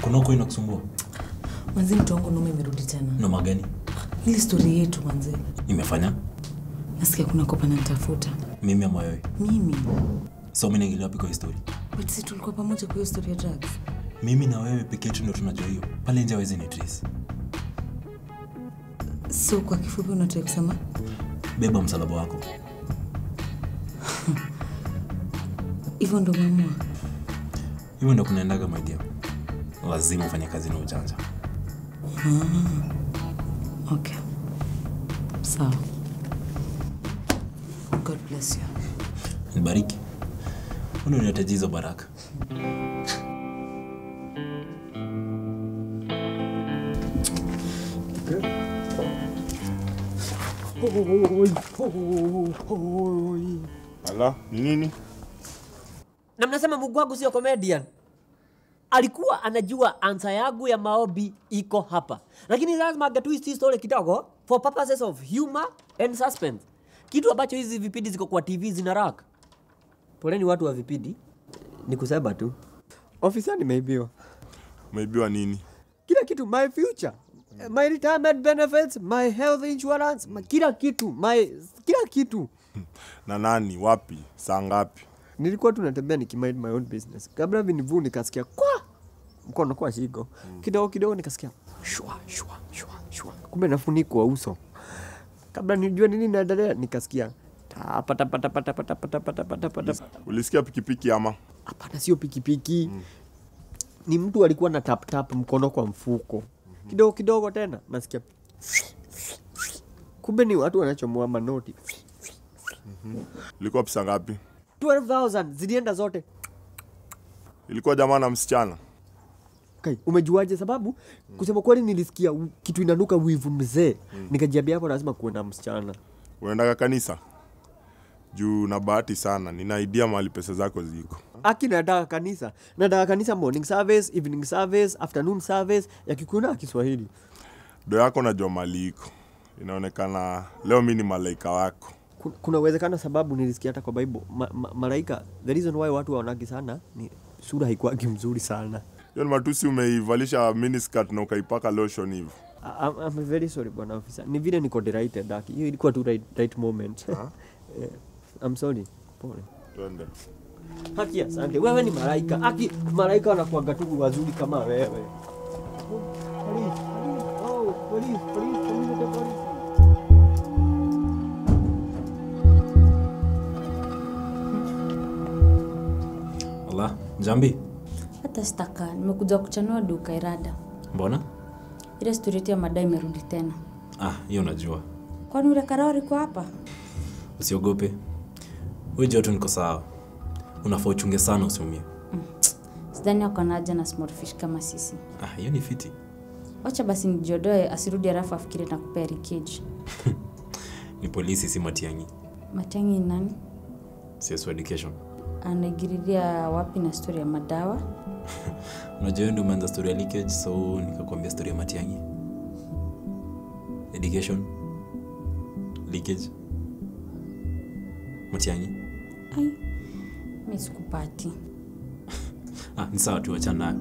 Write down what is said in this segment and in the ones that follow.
kuna uko inakusumbua Manzi, mtu wangu nume imerudi tena. noma gani Ile stori yetu manzi, imefanya nasikia kuna kopa nanitafuta mimi ama wewe mimi. so mi naingilia wapi kwa histori But si tulikuwa pamoja kwa hiyo stori ya drugs. mimi na wewe peke yetu ndo tunajua hiyo pale nje awezi ni trace So kwa kifupi unataka kusema beba msalaba wako hivyo ndo umeamua? hivyo ndo kunaendaga maidia lazima ufanye kazi na ujanja Okay, sawa. God bless you. nibariki undo niotaji hizo baraka Ala, ni nini? na mnasema Mungu wangu sio comedian. Alikuwa anajua ansa yangu ya maombi iko hapa, lakini lazima agatwist hii story kidogo for purposes of humor and suspense, kitu ambacho hizi vipindi ziko kwa TV zina rack. Poleni watu wa vipindi, ni kusema tu ofisa nimeibiwa Umeibiwa nini? kila kitu, my future my retirement benefits, my health insurance, my, kila kitu my kila kitu Na nani? Wapi? Saa ngapi? nilikuwa tu natembea nikimind my own business kabla vinivu nikasikia kwa mkono kwa shigo kidogo kidogo nikasikia shwa shwa shwa shwa kumbe nafunikwa uso kabla nijue nini naendelea nikasikia tapa tapa tapa tapa tapa tapa tapa tapa tapa Ulisikia pikipiki ama? hapana sio pikipiki ni mtu alikuwa na tap tap mkono kwa mfuko kidogo kidogo tena nasikia kumbe ni watu wanachomoa manoti Ilikuwa pesa ngapi? 12000 zilienda zote Ilikuwa jamaa na msichana. Kai, umejuaje? Sababu kusema kweli nilisikia u- kitu inanuka wivu mzee, nikajiambia hapo lazima kuwe na msichana. Unaendaga kanisa? Juu na bahati sana, nina idea mahali pesa zako ziko. Aki nataka kanisa, nataka kanisa morning service, evening service, afternoon service ya Kikuyu na Kiswahili. Do yako najua mali iko. Inaonekana leo mi ni malaika wako. Ku- Kuna uwezekano sababu nilisikia hata kwa Bible ma, ma, malaika, the reason why watu waonagi sana ni sura haikuwagi mzuri sana. Hiyo ni matusi umeivalisha miniskirt na ukaipaka lotion hivi. I- I'm, I'm very sorry bwana officer, ni vile niko delighted aki, hiyo ilikuwa tu right, right moment. Eh, I'm sorry, pole. Twende. Haki asante. Wewe ni malaika. Haki malaika wanakuanga tu wazuri kama wewe. Police, police. Oh, police, police, police, police. ala jambi hata sitaka nimekuja kuchanua duka irada mbona ile stori yetu ya madai imerudi tena ah hiyo unajua kwani ule karao liko hapa usiogope huyu joto niko sawa unafaa uchunge sana usiumie sidhani ako na haja na small fish kama sisi ah hiyo ni fiti wacha basi nijiodoe asirudi harafu afikiri na kupea rikeji ni polisi si matiangi matangi ni nani CS education anaigiriria wapi na stori ya madawa unajua hiyo ndio umeanza story ya leakage so nikakwambia story ya matiangi education leakage matiangi ai mi sikupati ah ni sawa tu achana nayo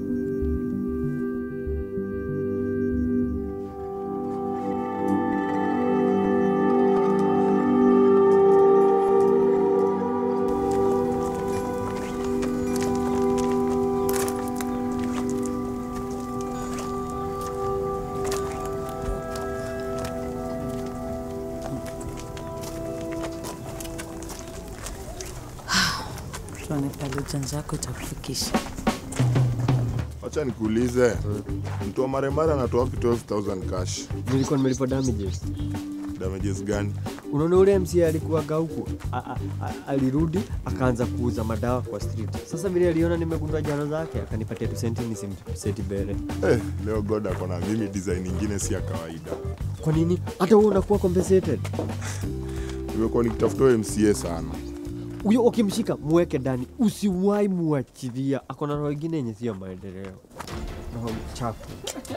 Tuone pale ujanja wako itakufikisha. Wacha nikuulize. Mtu wa maremare anatoa wapi 12000 cash? Nilikuwa nimelipa damages. Damages gani? Unaona ule MC alikuwaga huku a- a- a- alirudi akaanza kuuza madawa kwa street. Sasa vile aliona nimegundua jana zake akanipatia tu senti nisimseti bere. Eh, leo God ako na mimi design ingine si ya kawaida. Kwa nini? Hata wewe unakuwa compensated. Nimekuwa nikitafuta huyo MCA sana. Huyo ukimshika mweke ndani, usiwahi muachilia. Ako na roho ingine yenye sio maendeleo. Roho chafu.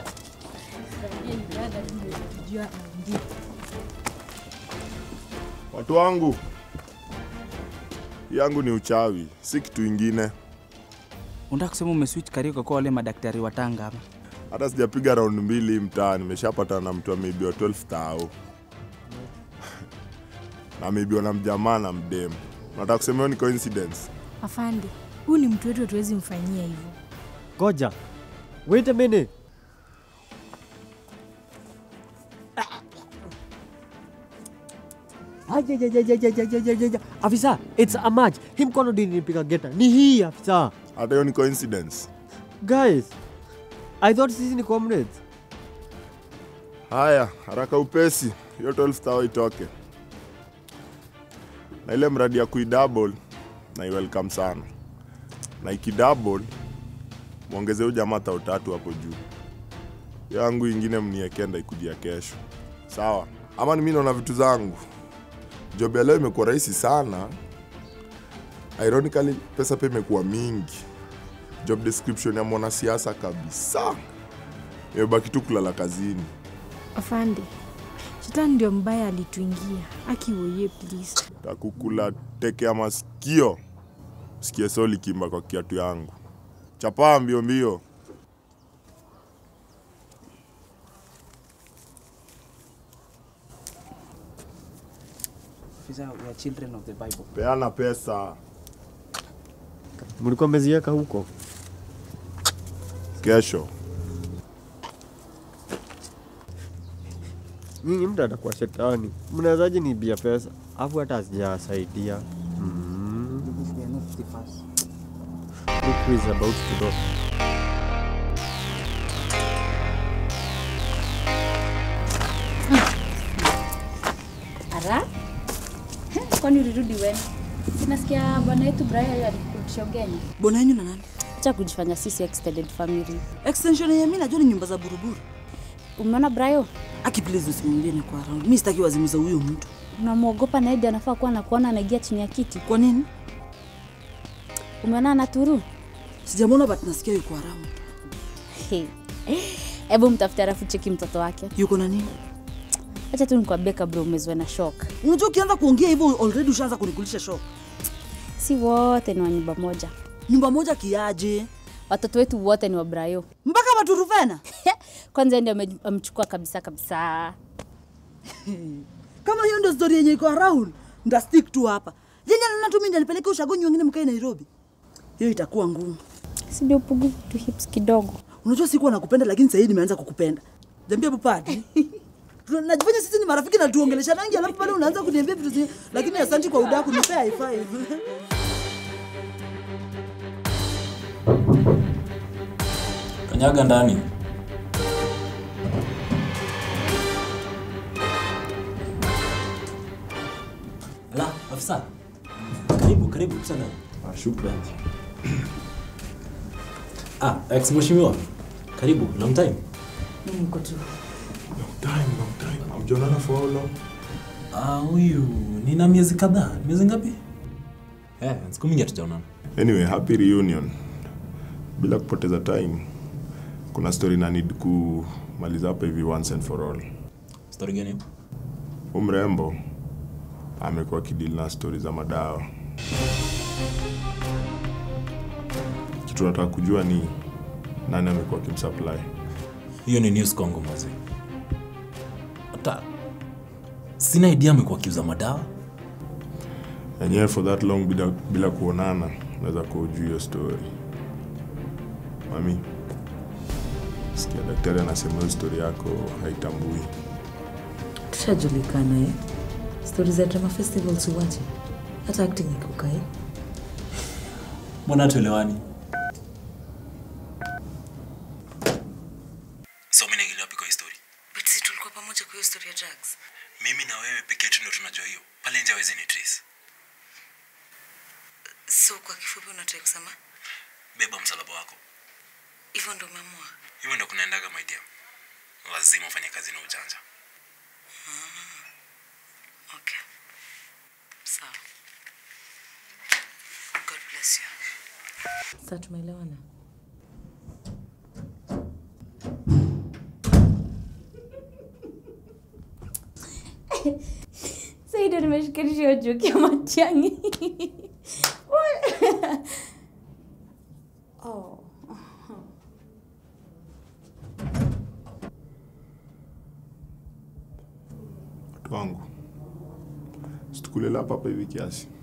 Watu wangu, yangu ni uchawi, si kitu ingine. Unataka kusema umeswitch career kwa wale madaktari wa Tanga ama? hata sijapiga round mbili hii mtaa nimeshapatana na mtu ameibiwa 12 thao na ameibiwa na mjamaa na mdemu nataka kusema hiyo ni coincidence Afande, huyu ni mtu wetu, hatuwezi mfanyia hivyo. Goja. Wait a minute. Ajajajajajajajajaja. Afisa, it's a match. Hii mkono ndio nilipiga geta. Ni hii afisa. hata hiyo ni coincidence Guys, I thought sisi ni comrades. haya haraka upesi hiyo 12 thao itoke na ile mradi ya kuidouble na welcome sana na ikidouble mwongeze huyu jamaa tao tatu hapo juu Hiyo yangu ingine mniekenda ikujia kesho sawa ama ni mimi naona vitu zangu job ya leo imekuwa rahisi sana ironically pesa pia imekuwa mingi job description ya mwanasiasa kabisa imebaki tu kulala kazini Afande, shetani ndio mbaya alituingia. Akiwoye please. takukula teke ya masikio sikie soli kimba kwa kiatu yangu chapaa mbio mbio Officer, we are children of the Bible. peana pesa Mlikuwa mmeziweka huko. kesho Nyinyi mtu atakuwa shetani. Mnawezaje niibia pesa? Afu hata asijasaidia. Because we are not the first. Look who is about to go. Ara? Kwani ulirudi when? Sinasikia bwana yetu Brian alikurudisha ugeni. Bwana yenu na nani? Acha kujifanya sisi extended family. Extension ya mimi najua ni nyumba za buruburu. Umeona Brian? Aki please usimwambie ni kwa round. Mimi sitaki wazimu za huyo mtu. Unamwogopa na Edi anafaa kuwa anakuona anaingia chini ya kiti. Kwa nini? Umeona anaturu? Sijamwona but nasikia yuko around. He. Hebu mtafute alafu cheki mtoto wake. Yuko na nini? Acha tu nikwambie kabla umezwe na shock. Unajua ukianza kuongea hivyo already ushaanza kunikulisha shock. Si wote ni wa nyumba moja. Nyumba moja kiaje? Watoto wetu wote ni wa Brayo. Mpaka Maturufena? Kwanza yeye ndio ame- amechukua kabisa kabisa. Kama hiyo ndio story yenye iko around, nda stick tu hapa. Yeye anaona tu mimi ndio nipeleke ushagonyi wengine mkae Nairobi. Hiyo itakuwa ngumu. Si ndio upungufu tu hips kidogo. Unajua sikuwa nakupenda lakini sasa hivi nimeanza kukupenda. Jambia bupadi. Tuna- Najifanya sisi ni marafiki na tuongelesha nangi alafu pale unaanza kuniambia vitu zingine lakini asante kwa udaku nipea high five. Kanyaga ndani. La, afisa. Karibu, karibu sana. Ah, shukran. Ah, ex mheshimiwa. Karibu, long time. Mimi niko tu. time long time hamjaonana for how long Ah, huyu nina miezi kadhaa. Miezi ngapi? Eh, siku mingi hatujaonana. anyway happy reunion bila kupoteza time kuna story na need kumaliza hapa hivi once and for all Story gani? hiyo? Huyu mrembo amekuwa kidili na stori za madawa. Kitu nataka kujua ni nani amekuwa akimsupply. Hiyo ni news Congo mzee. Hata sina idea amekuwa akiuza madawa. Enyewe for that long bila, bila kuonana naweza kuujua hiyo story. Mami, sikia daktari anasema hiyo story yako haitambui. Tushajulikana eh. Stori za drama festivals uwache. Hata acting iko eh. Mbona hatuelewani? So mimi naingilia wapi kwa hii story? But si tulikuwa pamoja kwa hiyo story ya drugs. Mimi na wewe pekee yetu ndio tunajua hiyo. Pale nje hawezi ni trace. So kwa kifupi unataka kusema Beba msalaba wako. hivyo ndo umeamua? Hivyo ndio kunaendaga my dear. Lazima ufanye kazi na ujanja. Okay. Sawa. God bless you. Sasa tumeelewana. Sasa ndio nimeshikanisha hiyo joke ya Matiang'i. oh. wangu situkulela hapa hapa hivi kiasi